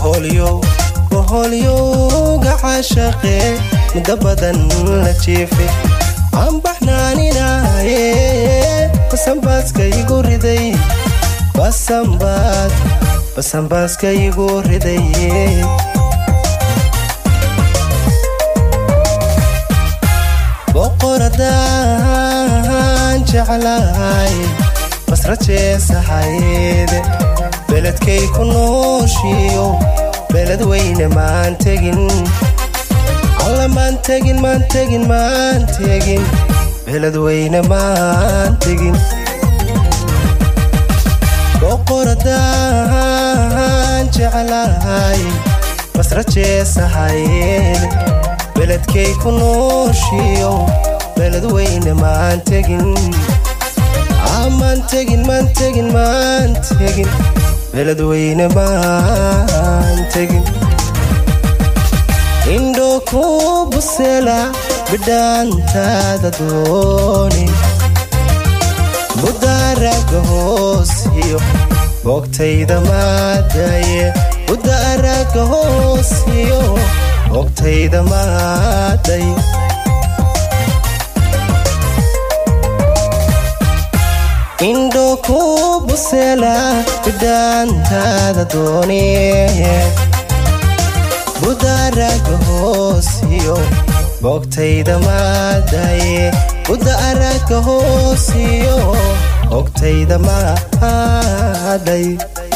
boholyowga caashaqe muddo badan la jiife aan baxnaaninaaye basanbaaska igu riday basanbaas basanbaaska igu ridaye boqoradaan jeclahay basrajeesahayeede beledkay ku nooshiyo beled weyne maan tegin alla maan tegin maan tegin maan tegin beled weyne maan tegin boqoradaan jeclahay basrajeesahayeede beledkay ku nooshiyo beled weyne maan tegin maan tegin maan tegin maan tegin beled weyne maan tegin indho ku busela bidhaantaada dooni budaaraga hoosiyo boogtayda maadaye budaaraga hoosiyo boogtayda maaday indho ku busela bidhaantaada dooniye budaaraga hoosiyo boogtayda maadaye budaaraga hoosiyo boogtayda maaday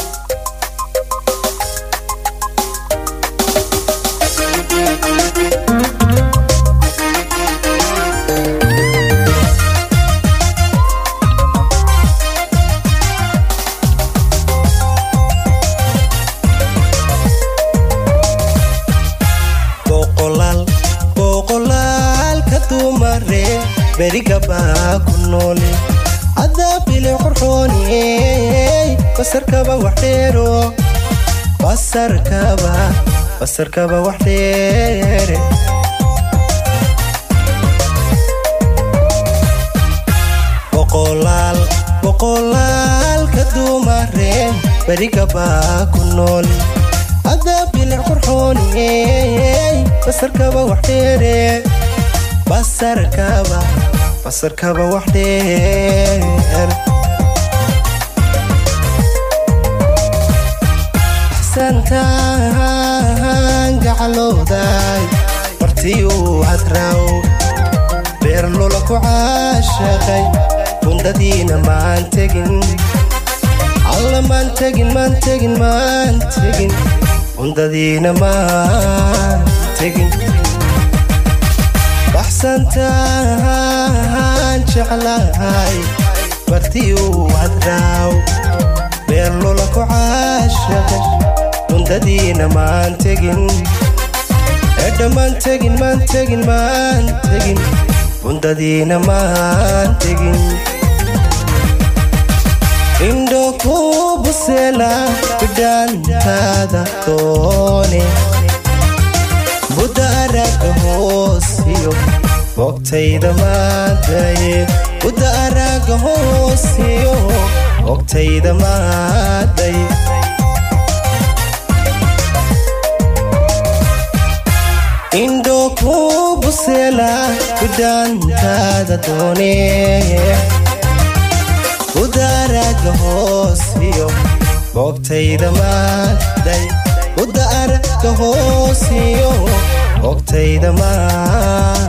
berigabaa ku noole cadaabile qorxooniyey basarkaba waxdheero basarkaba basarkaba waxdheere boqolaal boqolaalka dumareen berigabaa ku noole cadaabile qorxooniyey basarkaba waxdheere basarkaba basarkaba wax dheer xsantaan gacalooday martiyuu hadraaw beer lula ku caashaqay bundadiina maan tegin alla maan tegin maan tegin maan tegin bundadiina maan tegin baxsantaan jeclahay bartiyuu hadraaw beer lula ku caashaqay bundadiina maan tegin edha maan tegin maan tegin maan tegin bundadiina maan tegin indho ku busela bidhaantaada doone budaaraga hoosiyo boogtayda maadaye budaaraga hoosiyo boogtayda maaday indho ku busela bidhaantaada doonee budaaraga hoosiyo boogtayda maaday budaaraga hoosiyo ogtayda maa